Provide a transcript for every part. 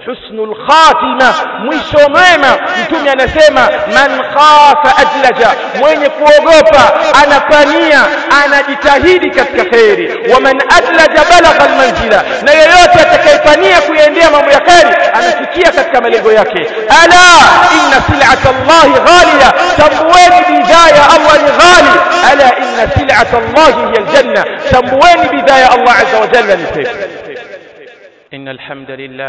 husnul khatima mwisho mwema mtume anasema man khafa ajlaja mwenye kuogopa anapania anajitahidi katika kheri wa man adlaja balagha almanzila na yeyote atakayepania kuendea mambo ya kheri anafikia katika malengo yake ala inna sil'ata allahi ghaliya tambueni bidhaa ya allah ni ghali ala inna sil'ata allahi hiya aljanna tambueni bidhaa ya allah azza wa jalla ni pepo إن الحمد لله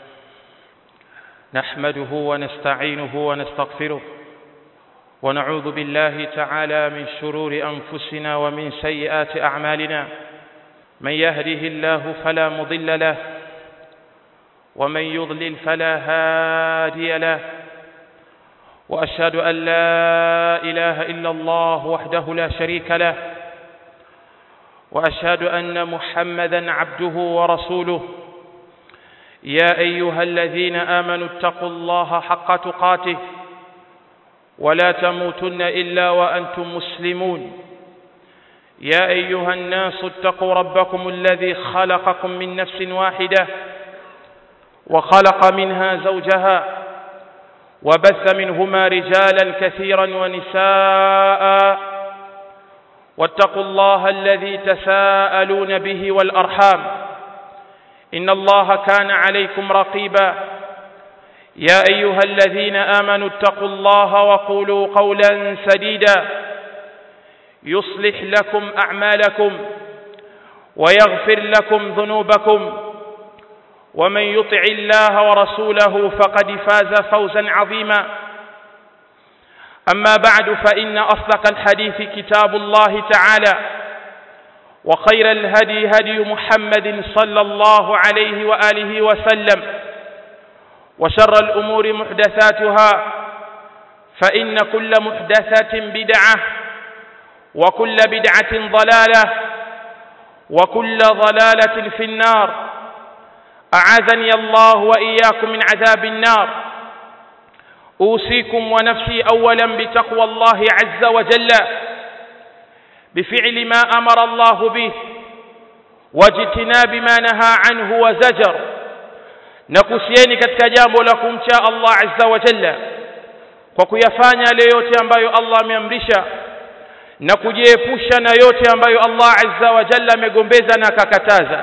نحمده ونستعينه ونستغفره ونعوذ بالله تعالى من شرور أنفسنا ومن سيئات أعمالنا من يهده الله فلا مضل له ومن يضلل فلا هادي له وأشهد أن لا إله إلا الله وحده لا شريك له وأشهد أن محمدا عبده ورسوله يا أيها الذين آمنوا اتقوا الله حق تقاته ولا تموتن إلا وأنتم مسلمون يا أيها الناس اتقوا ربكم الذي خلقكم من نفس واحدة وخلق منها زوجها وبث منهما رجالا كثيرا ونساء واتقوا الله الذي تساءلون به والأرحام إن الله كان عليكم رقيبا يا أيها الذين آمنوا اتقوا الله وقولوا قولا سديدا يصلح لكم أعمالكم ويغفر لكم ذنوبكم ومن يطع الله ورسوله فقد فاز فوزا عظيما أما بعد فإن أصدق الحديث كتاب الله تعالى وخير الهدي هدي محمد صلى الله عليه وآله وسلم وشر الأمور محدثاتها فإن كل محدثة بدعة وكل بدعة ضلالة وكل ضلالة في النار أعاذني الله وإياكم من عذاب النار أوصيكم ونفسي أولا بتقوى الله عز وجل بفعل ما أمر الله به واجتناب ما نهى عنه وزجر nakusieni katika jambo la kumcha Allah azza wa jalla kwa kuyafanya yale yote ambayo Allah ameamrisha na kujiepusha na yote ambayo Allah azza wa jalla amegombeza na akakataza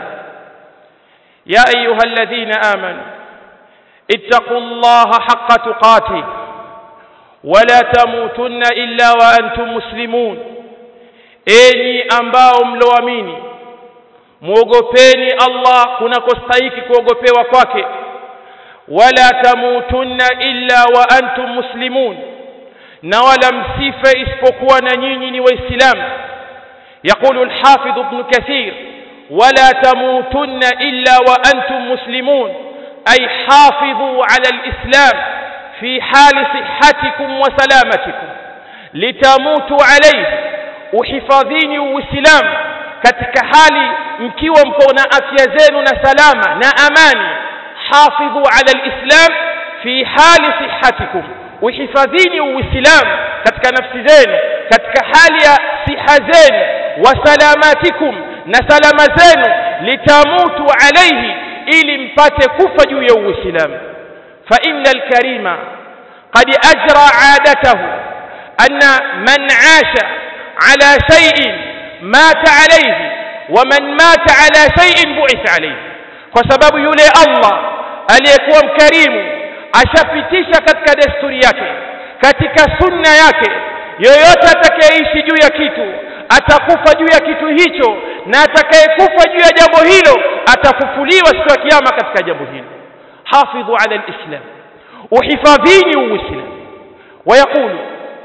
ya ayyuhalladhina amanu ittaqullaha haqqa tuqatih wala tamutunna illa wa antum muslimun enyi ambao mloamini muogopeni Allah kunakostahiki kuogopewa kwake wala tamutunna illa wa antum muslimun na wala msife isipokuwa na nyinyi ni waislamu يقول الحافظ ابن كثير ولا تموتن إلا وأنتم مسلمون أي حافظوا على الإسلام في حال صحتكم وسلامتكم لتموتوا عليه uhifadhini uislamu katika hali mkiwa mko na afya zenu na salama na amani hafidhu ala alislam fi hali sihhatikum uhifadhini uislamu katika nafsi zenu katika hali ya siha zenu wa salamatikum na salama zenu litamutu alayhi ili mpate kufa juu ya uislamu fa inna alkarima qad ajra adatahu anna man asha على شيء مات عليه ومن مات على شيء بعث عليه kwa sababu yule Allah aliyekuwa mkarimu ashapitisha katika desturi yake katika sunna yake yoyote atakayeishi juu ya kitu atakufa juu ya kitu hicho na atakayekufa juu ya jambo hilo atafufuliwa siku ya kiyama katika jambo hilo hafidhu ala alislam uhifadhini uislamu ويقول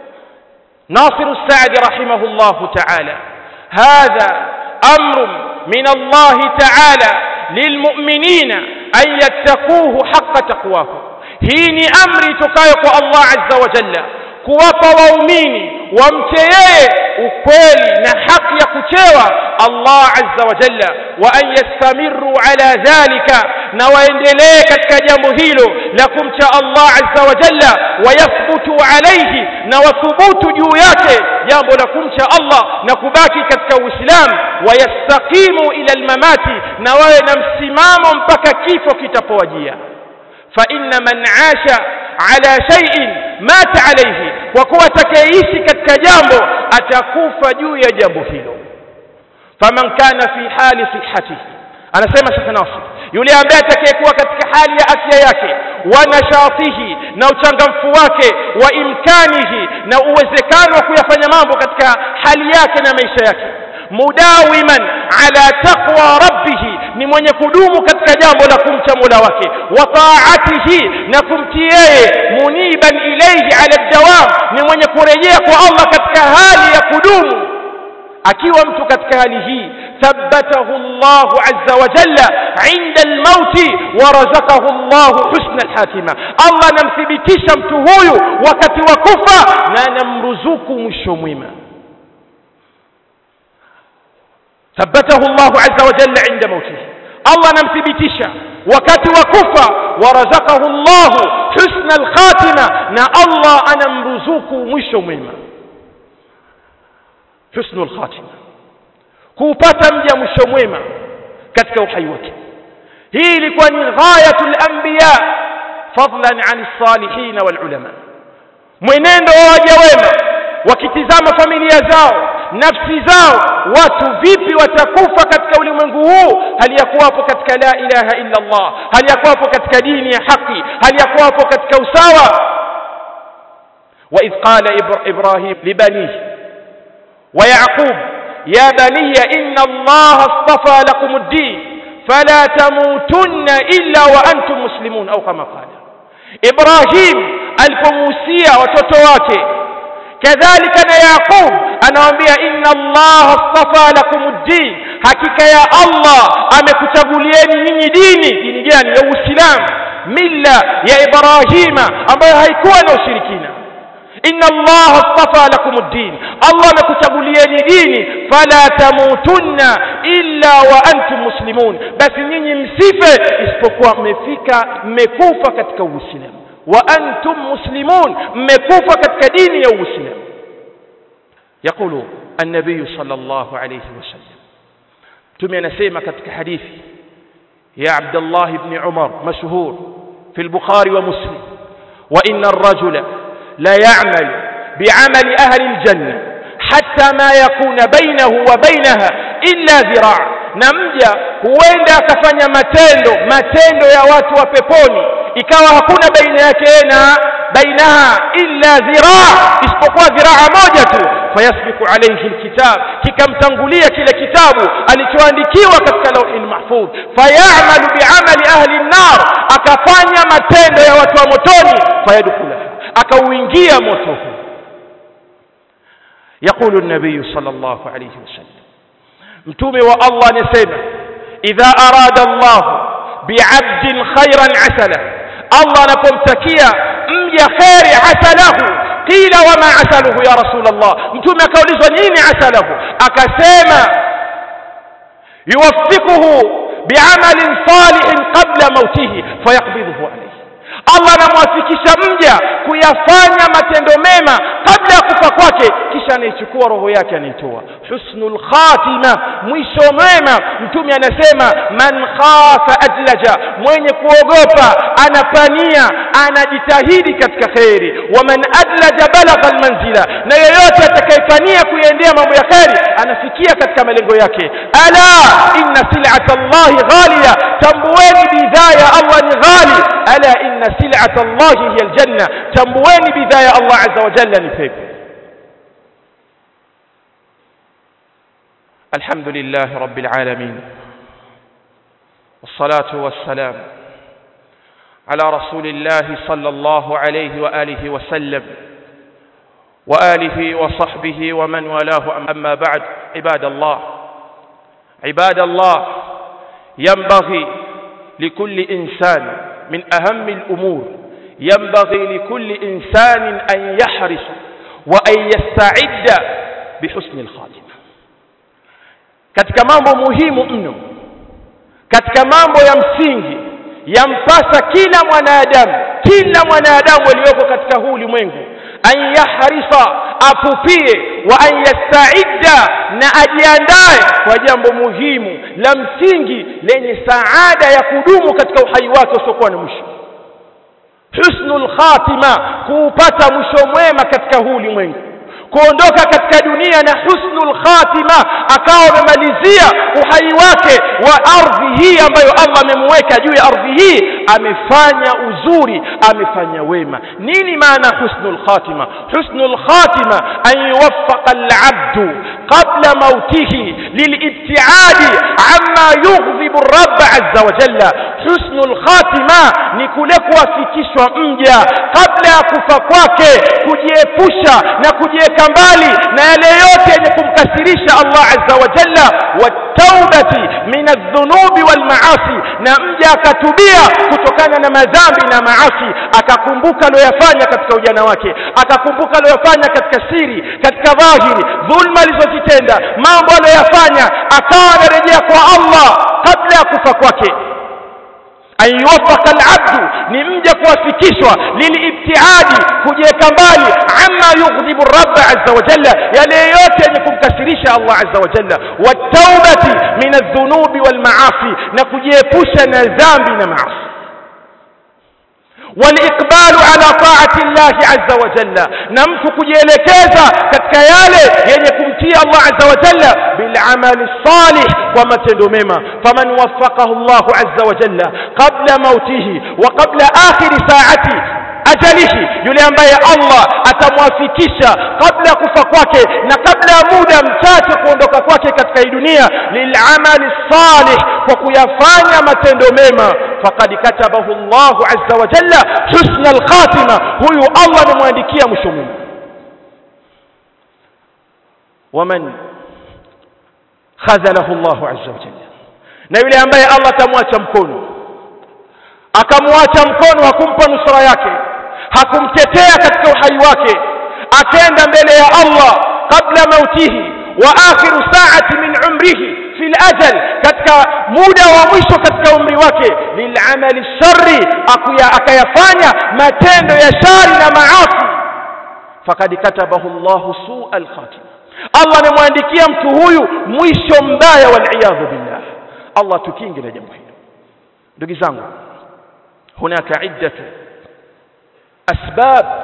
ناصر السعد رحمه الله تعالى هذا أمر من الله تعالى للمؤمنين أن يتقوه حق تقواه هيني أمري تكايق الله عز وجل kuwapa waumini wamche yeye ukweli na haki ya kuchewa Allah azza wa jalla wa an yastamiru ala dhalika na waendelee katika jambo hilo la kumcha Allah azza wa jalla wayathbutu alayhi na wathubutu juu yake jambo la kumcha Allah na kubaki katika Uislamu wayastaqimu ila almamati na wawe na msimamo mpaka kifo kitapowajia fa inna man asha ala shay'in mata alayhi kwa kuwa atakayeishi katika jambo atakufa juu ya jambo hilo faman kana fi hali sihhatihi anasema Sheikh Nasir yule ambaye atakayekuwa katika hali ya afya yake wa nashatihi na uchangamfu wake wa imkanihi na uwezekano wa kuyafanya mambo katika hali yake na maisha yake mudawiman ala taqwa rabbih ni mwenye kudumu katika jambo la kumcha Mola wake wa taatihi na kumtii yeye muniban ilayhi ala dawam ni mwenye kurejea kwa Allah katika hali ya kudumu akiwa mtu katika hali hii ثبته الله عز وجل عند الموت ورزقه الله حسن الحاتمة الله نمثبتش mtu huyu wakati wa kufa na namruzuku mwisho mwema ثبته الله عز وجل عند موته الله نمثبتش wakati wa kufa ورزقه الله حسن الخاتمة na Allah anamruzuku mwisho mwema حسن الخاتمه kuupata mja mwisho mwema katika uhai wake hii ilikuwa ni ghayatul anbiya fadlan an salihin wal ulama mwenendo wa waja wema wakitizama familia zao nafsi zao watu vipi watakufa katika ulimwengu huu hali ya kuwapo katika la ilaha illa Allah hali ya kuwapo katika dini ya haki hali ya kuwapo katika usawa wa idh qala ibrahim libanihi wa yaqub يا بني إن الله اصطفى لكم الدين فلا تموتن إلا وأنتم مسلمون أو كما قال إبراهيم alipomuhusia watoto wake kadhalika na yaqub anawaambia inna allaha astafa lakum ddin hakika ya allah amekuchagulieni nyinyi dini dini gani ya uislamu milla ya ibrahima ambayo haikuwa na ushirikina inna allaha astafa lakum ddin allah amekuchagulieni dini fala tamutunna illa wa antum muslimun basi nyinyi msife isipokuwa mmefika mmekufa katika uislamu wa antum muslimun mmekufa katika dini ya uislamu يقول النبي صلى الله عليه وسلم تمي نسيما كتك حديثي يا عبد الله بن عمر مشهور في البخاري ومسلم وإن الرجل لا يعمل بعمل أهل الجنة حتى ما يكون بينه وبينها إلا ذراع نمجا huenda akafanya matendo matendo ya watu wa peponi ikawa hakuna baina yake na bainaha illa dhiraa isipokuwa dhiraa moja tu fayasbiku alayhi alkitab kikamtangulia kile kitabu alichoandikiwa katika lauhi mahfudh fayamalu biamali ahli an-nar akafanya matendo ya watu wa motoni fayadkhulaha akauingia moto huu يقول النبي صلى الله عليه وسلم متومي والله نسمع إذا أراد الله بعبد خيرا عسله الله نكمتكيا مجا خير عسله قيل وما عسله يا رسول الله متومي كوليزwa nini عسله akasema يوفقه بعمل صالح قبل موته فيقبضه عليه Allah anamwafikisha mja kuyafanya matendo mema kabla ya kufa kwake kisha anaichukua roho yake anaitoa husnul khatima mwisho mwema mtume anasema man khafa adlaja mwenye kuogopa anapania anajitahidi katika kheri wa man adlaja balagha almanzila na yeyote atakayepania kuiendea mambo ya kheri anafikia katika malengo yake ala inna sil'ata allahi ghaliya tambueni bidhaa ya Allah ni ghali ala inna sil'ata allahi hiya aljanna tambueni bidhaa ya Allah azza wa jalla ni pepo الحمد لله رب العالمين والصلاة والسلام على رسول الله صلى الله عليه وآله وسلم وآله وصحبه ومن والاه أما بعد عباد الله عباد الله ينبغي لكل إنسان من أهم الأمور ينبغي لكل إنسان أن يحرص وأن يستعد بحسن الخاتمة katika mambo muhimu mno katika mambo ya msingi yampasa kila mwanadamu kila mwanadamu aliyoko katika huu ulimwengu an yahrisa apupie wa an yastaidda na ajiandae kwa jambo muhimu la msingi lenye saada ya kudumu katika uhai wake usiokuwa na mwisho husnul khatima kuupata mwisho mwema katika huu ulimwengu kuondoka katika dunia na husnul khatima akawa amemalizia uhai wake wa ardhi hii ambayo Allah amemweka juu ya ardhi hii amefanya uzuri amefanya wema nini maana husnul khatima husnul khatima an yuwaffaqa al-abdu qabla mautihi lilibtiadi amma yughdhibu ar-rabb azza wa jalla husnul khatima ni kule kuwafikishwa mja kabla ya kufa kwake kujiepusha na kujiweka mbali na yale yote yenye kumkasirisha Allah azza wa jalla wataubati min adh-dhunubi wal maasi na mja akatubia kutokana na madhambi na maasi akakumbuka aliyoyafanya katika ujana wake akakumbuka aliyoyafanya katika siri katika dhahiri dhulma alizozitenda mambo aliyoyafanya akawa anarejea kwa Allah kabla ya kufa kwake an yuwafaka alabdu ni mja kuwafikishwa lilibtiadi kujiweka mbali amma yughdhibu rabb azza wa jalla yale yote yenye kumkasirisha Allah azza wa jalla wataubati min adh-dhunubi wal maasi na kujiepusha na dhambi na maasi والاقبال على طاعه الله عز وجل نمت kujielekeza katika yale yenye kumtia Allah azza wa jalla bil amali salih kwa matendo mema faman waffaqahu Allah azza wa jalla qabla mautihi wa qabla akhir saati ajalihi yule ambaye Allah atamwafikisha kabla ya kufa kwake na kabla ya muda mchache kuondoka kwake katika hii dunia lilamali salih kwa kuyafanya matendo mema faqad katabahu Allah azza wa jalla husna alkhatima huyu Allah amemwandikia mwisho mwema waman khazalahu Allah azza wa jalla na yule ambaye Allah atamwacha mkono akamwacha mkono hakumpa nusra yake hakumtetea katika uhai wake akenda mbele ya Allah kabla mautihi wa akhiru saati min umrihi fi ajal katika muda wa mwisho katika umri wake lilamali sharri akayafanya matendo ya shari na maasi fakad katabahu Allahu suu alkhatima Allah amemwandikia mtu huyu mwisho mbaya waliyadhu billah Allah tukinge na jambo hilo ndugu zangu هناك عدة أسباب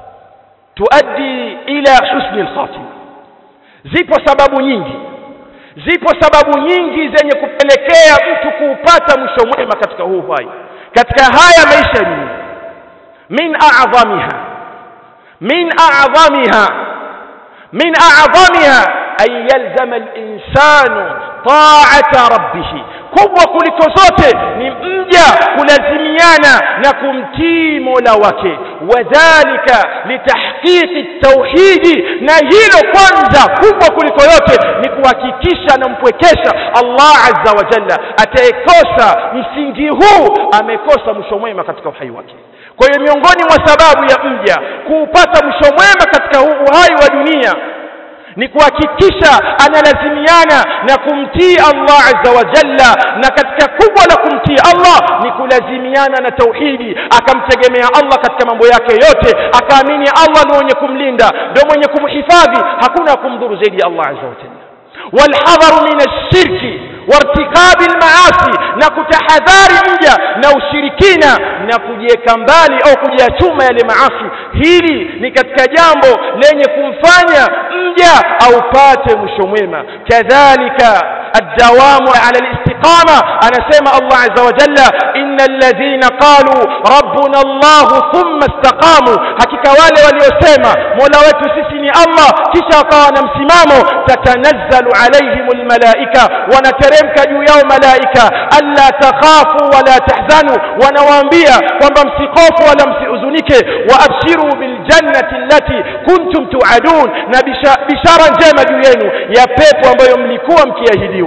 تؤدي إلى حسن الخاتمة zipo sababu nyingi zipo sababu nyingi zenye kupelekea mtu kuupata mwisho mwema katika huu uhai katika haya maisha dunia min a'dhamiha min a'dhamiha min a'dhamiha an yalzama al-insanu ta'ata rabbih kubwa kuliko zote ni mja kulazimiana na kumtii Mola wake wadhalika litahqiqi tauhidi na hilo kwanza kubwa kuliko yote ni kuhakikisha anampwekesha Allah azza wa jalla atayekosa msingi huu amekosa mwisho mwema katika uhai wake kwa hiyo miongoni mwa sababu ya mja kuupata mwisho mwema katika huu uhai wa dunia ni kuhakikisha analazimiana na kumtii Allah azza wa jalla na katika kubwa la kumtii Allah ni kulazimiana na tauhidi akamtegemea Allah katika mambo yake yote akaamini Allah ni mwenye kumlinda ndio mwenye kumhifadhi hakuna kumdhuru zaidi ya Allah azza wa jalla walhadharu min ash-shirki wartikabi almaasi na kutahadhari mja na ushirikina na kujiweka mbali au kujachuma yale maasi hili ni katika jambo lenye kumfanya mja aupate mwisho mwema kadhalika الدوام على الاستقامة أنا سمع الله عز وجل إن الذين قالوا ربنا الله ثم استقاموا حقيقة wale waliosema mola wetu sisi ni Allah kisha wakawa na msimamo tatanazzalu alaihim almalaika wanateremka juu yao malaika alla takhafu wala tahzanu wanawaambia kwamba msikofu wala msihuzunike wa abshiru biljannati allati kuntum tuadun na bishara njema juu yenu ya pepo ambayo mlikuwa mkiahidiwa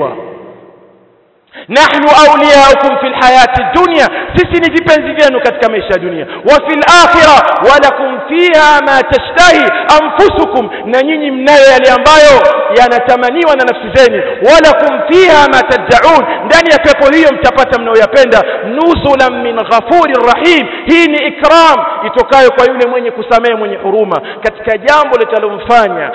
nahnu awliyaukum fil hayati dunya sisi ni vipenzi vyenu katika maisha ya dunia wa fil akhirah walakum fiha ma tashtahi anfusukum na nyinyi mnayo yale ambayo yanatamaniwa na nafsi zenu walakum fiha ma tad'un ndani ya pepo hiyo mtapata mnayoyapenda nuzulan min ghafurir rahim hii ni ikram itokayo kwa yule mwenye kusamehe mwenye huruma katika jambo litalomfanya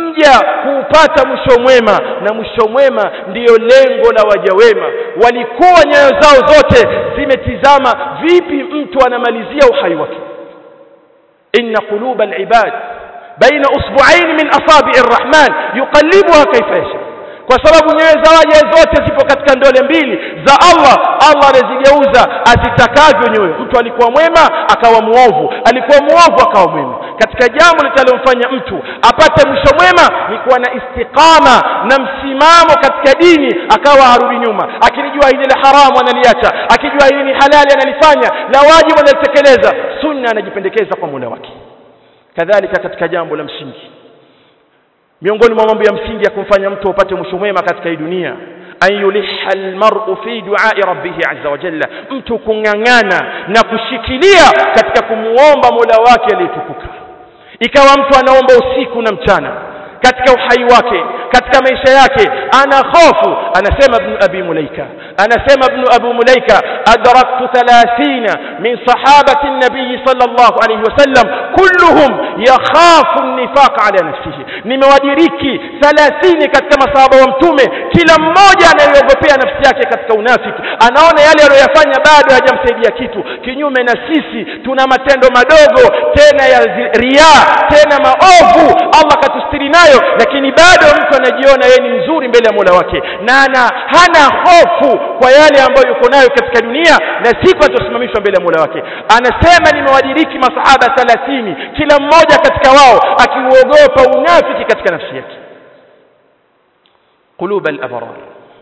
mja kuupata mwisho mwema na mwisho mwema ndiyo lengo la waja wema walikuwa nyayo zao zote zimetizama vipi mtu anamalizia uhai wake inna quluba alibad baina usbu'ain min asabi' arrahman yuqallibuha kayfa yasha kwa sababu nyoyo za waja zote zipo katika ndole mbili za Allah Allah anazigeuza azitakavyo nyoyo mtu alikuwa mwema akawa muovu alikuwa muovu akawa mwema katika jambo litalomfanya mtu apate mwisho mwema ni kuwa na istiqama na msimamo katika dini akawa harudi nyuma akilijua hili la haramu analiacha akijua hili ni halali analifanya la wajibu analitekeleza sunna anajipendekeza kwa Mola wake kadhalika katika jambo la msingi miongoni mwa mambo ya msingi ya kumfanya mtu apate mwisho mwema katika hii dunia an yuliha almar'u fi du'a'i rabbih azza wa jalla mtu kung'ang'ana na kushikilia katika kumuomba Mola wake aliyetukuka ikawa mtu anaomba usiku na mchana katika uhai wake katika maisha yake ana hofu anasema ibn abi mulaika anasema ibn abu mulaika adraktu 30 min sahabati an-nabiy sallallahu alayhi wasallam kulluhum yakhafu an-nifaq ala nafsihi nimewadiriki 30 katika masahaba wa mtume kila mmoja anayogopea nafsi yake katika unafiki anaona yale aliyofanya bado hajamsaidia kitu kinyume na sisi tuna matendo madogo tena ya ria tena maovu Allah katustiri nayo lakini bado mtu anajiona yeye ni mzuri mbele ya Mola wake na ana hana hofu kwa yale ambayo yuko nayo katika dunia na siku atosimamishwa mbele ya Mola wake anasema nimewadiriki masahaba 30 kila mmoja katika wao akiuogopa unafiki katika nafsi yake قلوب الأبرار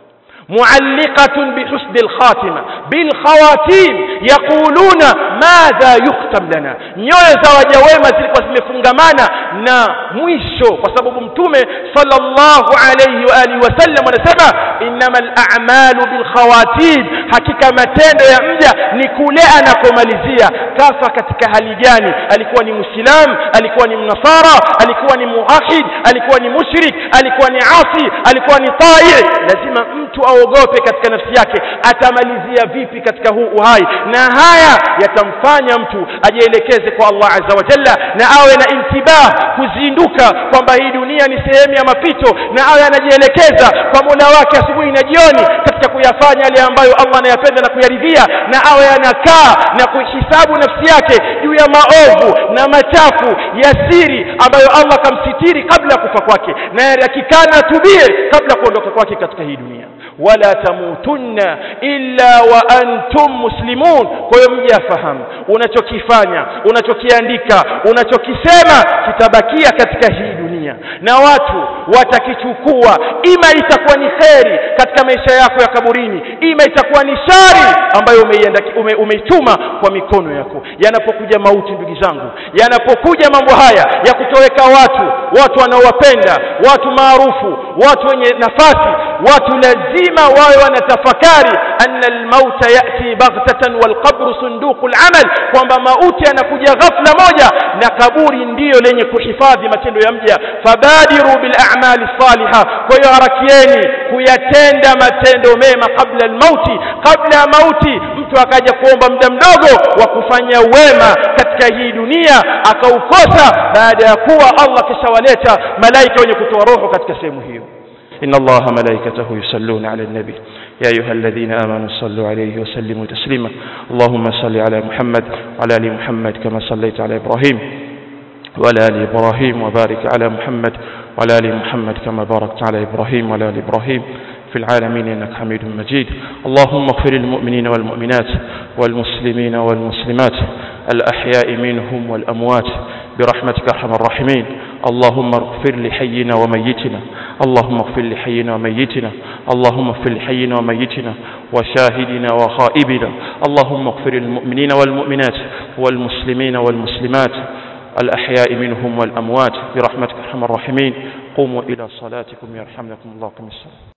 معلقة بحسن الخاتمة بالخواتيم يقولون ماذا يختم لنا nyoyo za waja wema zilikuwa zimefungamana na mwisho kwa sababu mtume sallallahu alayhi wa alihi wasallam anasema innamal a'malu bil khawatim hakika matendo ya mja ni kule anakomalizia kafa katika hali gani alikuwa ni muislam alikuwa ni mnasara alikuwa ni muahid alikuwa ni mushrik alikuwa ni asi alikuwa ni tai lazima mtu aogope katika nafsi yake atamalizia vipi katika huu uhai na haya yatamfanya mtu ajielekeze kwa Allah azza wa jalla na awe na intibah kuzinduka kwamba hii dunia ni sehemu ya mapito na awe anajielekeza kwa Mola wake asubuhi na jioni katika kuyafanya yale ambayo Allah anayapenda na kuyaridhia na awe anakaa na kuhisabu nafsi yake juu ya maovu na machafu ya siri ambayo Allah kamsitiri kabla ya kufa kwake na yakikana atubie kabla kuondoka kwake katika hii dunia wala tamutunna illa wa antum muslimun kwa hiyo mje afahamu unachokifanya unachokiandika unachokisema kitabakia katika hii dunia na watu watakichukua ima itakuwa ni kheri katika maisha yako ya kaburini ima itakuwa ni shari ambayo umeienda ume, umeituma kwa mikono yako yanapokuja mauti ndugu zangu yanapokuja mambo haya ya kutoweka watu watu wanaowapenda watu maarufu watu wenye nafasi watu lazima wawe wanatafakari anna almauta yati baghtatan walqabru sunduqul amal kwamba mauti yanakuja ghafla moja na kaburi ndiyo lenye kuhifadhi matendo ya mja fabadiru bil a'mali salihah kwa hiyo harakieni kuyatenda matendo mema kabla almauti kabla ya mauti mtu akaja kuomba muda mdogo wa kufanya wema katika hii dunia akaukosa baada ya kuwa Allah kishawaleta malaika wenye kutoa roho katika sehemu hiyo إن الله ملائكته يصلون على النبي يا أيها الذين آمنوا صلوا عليه وسلموا تسليما اللهم صل على محمد وعلى آل محمد كما صليت على إبراهيم وعلى آل إبراهيم وبارك على محمد وعلى آل محمد كما باركت على إبراهيم وعلى آل إبراهيم في العالمين إنك حميد مجيد اللهم اغفر للمؤمنين والمؤمنات والمسلمين والمسلمات الأحياء منهم والأموات برحمتك أرحم الراحمين اللهم اغفر لحينا وميتنا اللهم اغفر لحينا وميتنا اللهم اغفر لحينا وميتنا وشاهدنا وخائبنا اللهم اغفر للمؤمنين والمؤمنات والمسلمين والمسلمات الأحياء منهم والأموات برحمتك أرحم الراحمين قوموا إلى صلاتكم يرحمكم الله كم السلام